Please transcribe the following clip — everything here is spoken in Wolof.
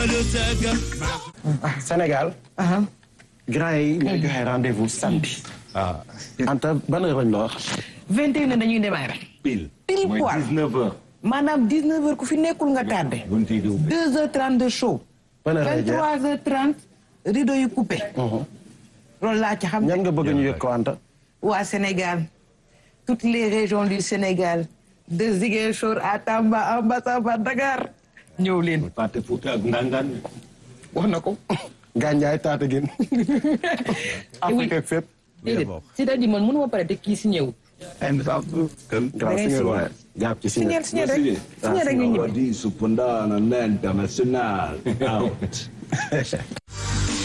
Sénégal. grand yi ñooy joxe rendez-vous samedi. ah Anta ban heure lañ la wax. 21 dañuy démarrer. pile. Pile mooy poil. 19 heures. maanaam 19 heures ku fi nekkul nga tardé. bunt yi di ubbi. 2 heures 30 de show. ban heure lay jeex 23 heures 30 rideau yu coupé. loolu laa ci xam. ñan nga bëgg ñu yëg ko Anta. waa Sénégal toutes les régions du Sénégal de Ziguinchor à Tamba en passant par Dakar ñëw leen. Fàtte Fuuta ak Ndangaan. wax na ko. Gandiaye Tataguine. Afrique ak fépp. déedéet c'est-à-dire man mënuma pare te kii si ñëw. grand ngay signal signé. waaye jàpp ci signal. signal signal rek signal rek ñu ñibbi. Di Supandana International out.